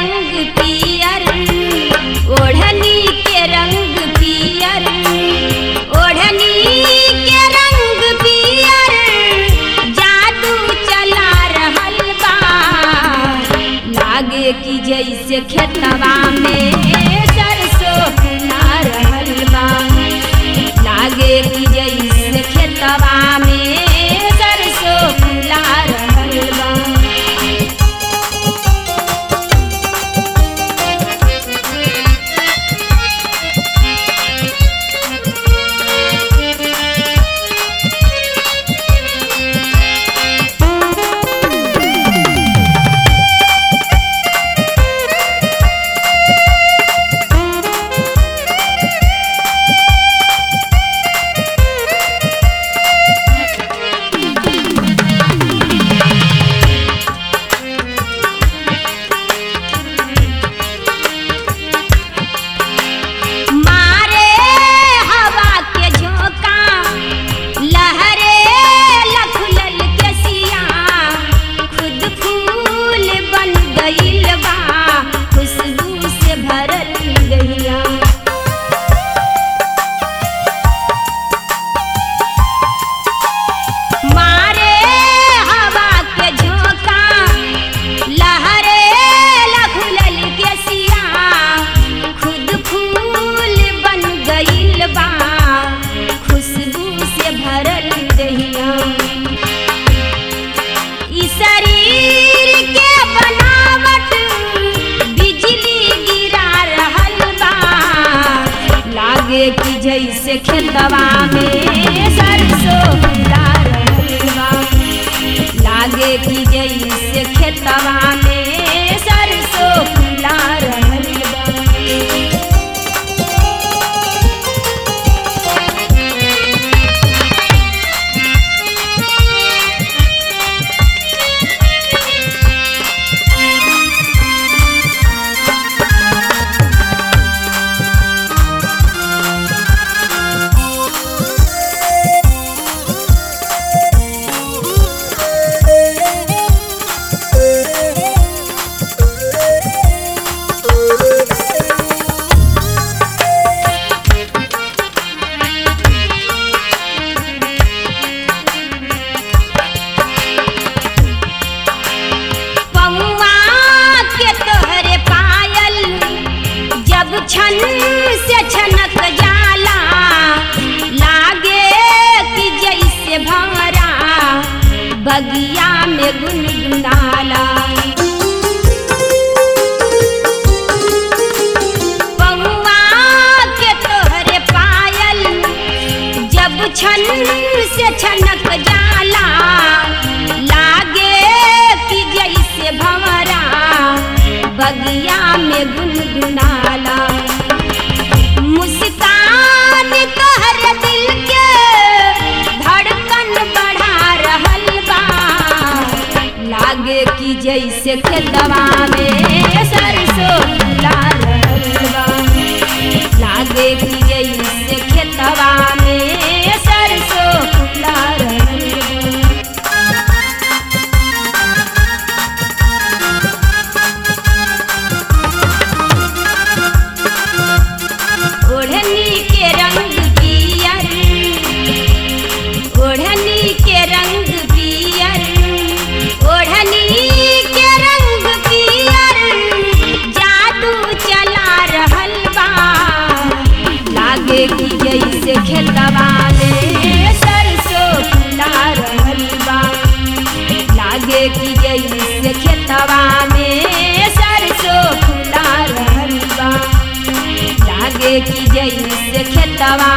रंग पियर ओढ़नी के रंग पियर ओढ़नी के रंग पियर जादू चला रहल बा लागे कि जैसे खेतवा में सरसों फुला रहल बा लागे कि जैसे खेतवा में सरसों फुला रहल बा मारे हवा के झोंका लहरे लखुलल के सिया खुद फूल बन गइल बा खुशबू से भरल गइया मारे हवा के झोंका लहरे लखुलल के सिया खुद फूल बन गइल बा खुशबू से भरल दहिया ई शरीर के बनावट बिजली गिरा रहल बा लागे कि जैसे खेतवा में सरसों फुला रहल बा लागे कि जैसे खेतवा में सरसों फुला रहल बा पौआ के तोहरे पायल जब छन से छनक जाला लागे कि जैसे भंवरा बगिया में गुनगुनाला पौआ के तोहरे पायल जब छन से छनक जाला लागे कि जैसे भंवरा बगिया में गुनगुनाला मुस्कान तोहर दिल के धड़कन बढ़ा रहल बा लागे कि जैसे खेतवा में सरसों फुला रहल बा लागे कि जैसे खेतवा में सरसों फुला रहल बा ओढ़नी के रंग पियर ओढ़नी के रंग पियर ओढ़नी के रंग पियर जादू चला रहल बा लागे कि जैसे खेतवा में सरसों फुला रहल बा लागे कि जैसे खेतवा में सरसों फुला रहल बा लागे कि जैसे खेतवा